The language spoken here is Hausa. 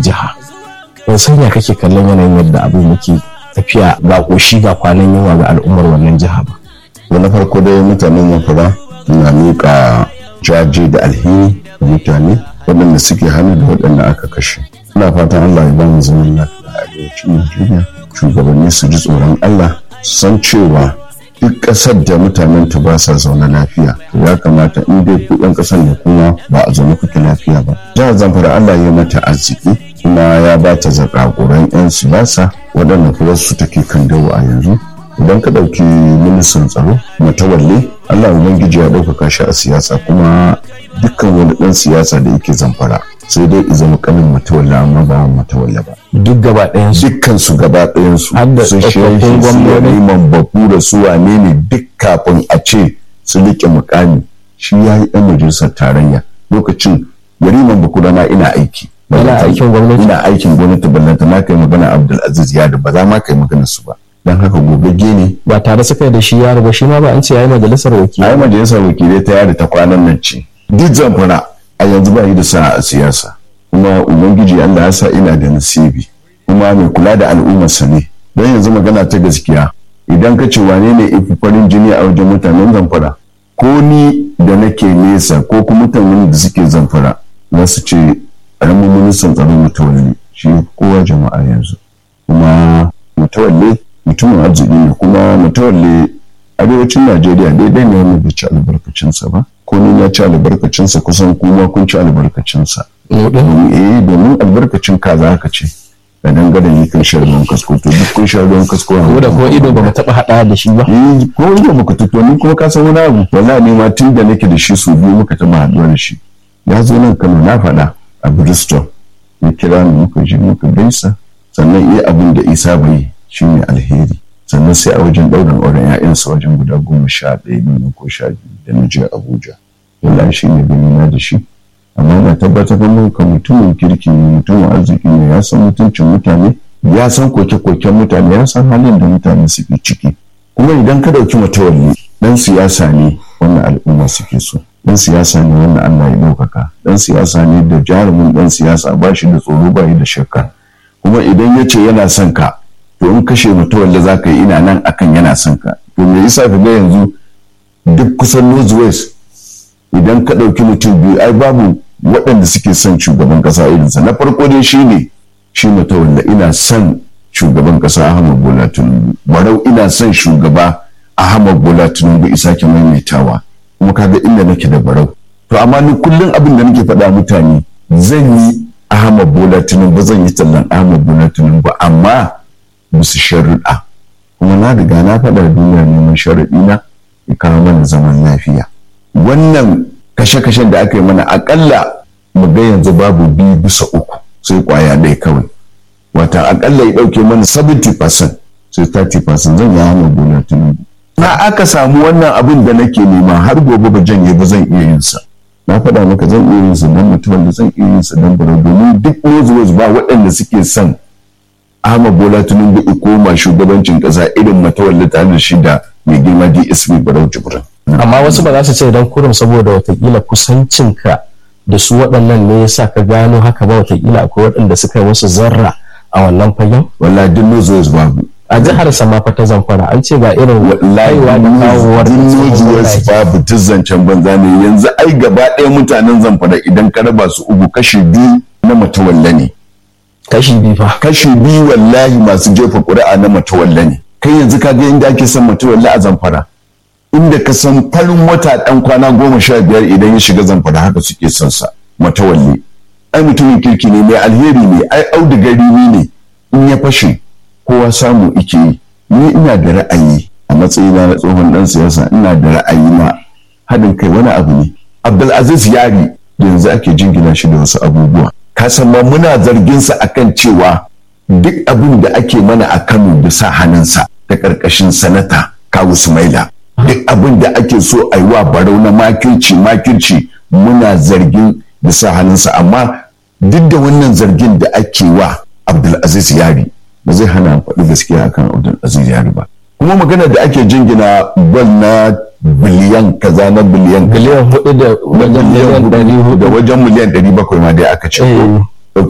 wannan jiha ban san ya kake kallon yanayin yadda abin yake tafiya ga koshi ga kwanan yawa ga al'ummar wannan jiha ba na farko dai mutanen zamfara na miƙa jaje da alheri da mutane waɗanda suke hannu da waɗanda aka kashe ina fatan allah ya bamu zaman lafiya a arewacin najeriya shugabanni su ji tsoron allah su san cewa duk ƙasar da mutanen ta ba sa zaune lafiya to ya kamata in dai ku ɗan ƙasar da kuma ba a zaune kuke lafiya ba jihar zamfara allah ya mata arziki kuma ya ba ta zakakuran 'yan siyasa waɗanda kuma su take kan dawo a yanzu idan ka ɗauki ministan tsaro matawalle allah ubangiji ya ɗaukaka shi a siyasa kuma dukkan wani ɗan siyasa da yake zamfara sai dai i zama kanin matawalle amma ba matawalle ba duk gaba ɗayan su dukkan su gaba ɗayan su Har da su tsofaffin shehi su gwamnoni? liman baku da su wane ne duk kafin a ce su riƙe mukami shi ya yi ɗan majalisar tarayya lokacin yariman baku da na ina aiki Yana aikin gwamnati? ina aikin gwamnati ballanta na kai magana abdulaziz yadu ba za ma kai magana su ba don haka gogagge ne ba tare suka yi da shi yaro ba shi ma ba an ce yayi majalisar a wakilai yi majalisar wakilai ta yada ta kwanan nan ce duk zamfara a yanzu ba yi da sa a siyasa kuma ubangiji allah ya sa ina da nasibi kuma mai kula da al'ummarsa ne don yanzu magana ta gaskiya idan ka ce wane ne ifi farin jini a wajen mutanen zamfara ko ni da nake nesa ko kuma mutanen da suke zamfara za su ce ƙaramin ministan tsaron mutawalli shi kowa jama'a yanzu kuma mutawalle mutumin arziki ne kuma mutawalle arewacin najeriya daidai ne wanda bai ci albarkacinsa ba ko ni na ci albarkacinsa kusan kuma kun ci albarkacinsa mu din domin eh domin albarkacin kaza haka ce da dangane ne kan shan ruwan kasko to duk kun shan ruwan kasko ko da ko ido ba mu taɓa haɗa da shi ba eh ko ido muka tuto ni kuma ka san wani abu wallahi ni ma tun da nake da shi su biyu muka taɓa haɗuwa da shi ya zo nan Kano na faɗa a Bristol ya kira ni muka je muka gaisa sannan iya abin da Isa bai shine alheri sannan sai a wajen ɗaurin auren ‘ya'yansa wajen guda goma sha ɗaya ne ko sha biyu da na je Abuja wallahi shi ne gani na da shi amma na tabbatar da muka mutumin kirki ne mutumin arziki ne ya san mutuncin mutane ya san koke-koken mutane ya san halin da mutane suke ciki kuma idan ka dauki matawalli dan siyasa ne wannan al'umma suke so dan siyasa ne wannan Allah ya ɗaukaka dan siyasa ne da jarumin dan siyasa ba shi da tsoro ba yi da shakka kuma idan ya ce yana son ka to in kashe matawalli za ka yi ina nan akan yana son ka to me yasa ka ga yanzu duk kusan northwest idan ka ɗauki mutum biyu ai babu waɗanda suke son shugaban ƙasa irinsa na farko dai shi ne shi wanda ina son shugaban ƙasa ahmad bola tinubu barau ina son shugaba ahmad bola tinubu isa ke maimaitawa kuma kaga inda nake da barau to amma ni kullum abin da nake faɗa mutane zan yi ahmad bola tinubu zan yi tallan ahmad bola tinubu amma musu sharuɗa kuma na riga na faɗa duniya neman sharaɗi na ya kawo mana zaman lafiya wannan kashe-kashen da aka yi mana akalla mu ga yanzu babu biyu bisa uku sai kwaya ɗaya kawai wata akalla ya ɗauke mana 70% sai 30% zan yi hana gona tunubu na aka samu wannan abin da nake nema har gobe ba janye ba zan iya yin sa na faɗa maka zan iya yin sa don mutumin da zan iya yin sa don bara domin duk wasu ba waɗanda suke son Ahmad Bola Tinubu ya koma shugabancin ƙasa irin matawalli tare da shi da mai girma DSP Barau Jibrin. amma wasu ba za su ce don kurum saboda watakila kusancinka da su waɗannan ne yasa ka gano haka ba watakila akwai waɗanda suka yi wasu zarra a wannan fagen Wallahi duk Northwest babu. a jihar sama fa ta zamfara an ce ga irin kaiwa da kawowar duk Northwest babu duk zancen banza ne yanzu ai gaba ɗaya mutanen zamfara idan ka raba su uku kashi biyu na matawalla ne. kashi biyu fa Kashi biyu wallahi masu jefa ƙuri'a na matawalla ne. Kai yanzu ka ga inda ake son matawalla a zamfara. inda ka san farin wata ɗan kwana goma sha biyar idan ya shiga zamfara haka suke son sa matawalle ai mutumin kirki ne mai alheri ne ai audigari ne in ya fashe kowa samu ike yi ni ina da ra'ayi a matsayina na tsohon ɗan siyasa ina da ra'ayi na haɗin kai wani abu ne abdulaziz yari yanzu ake jingina shi da wasu abubuwa ka san ma muna zargin sa akan cewa duk abin da ake mana a kano da sa hannunsa ta ƙarƙashin sanata kawu sumaila duk abin da ake so a yi wa barau na makirci makirci muna zargin da sa hannunsa amma duk da wannan zargin da ake wa abdulaziz yari ba zai hana faɗi gaskiya akan abdulaziz yari ba kuma magana da ake jingina bal na biliyan kaza na biliyan biliyan hudu da wajen miliyan ɗari da hudu wajen miliyan ɗari bakwai ma dai aka ce Eh.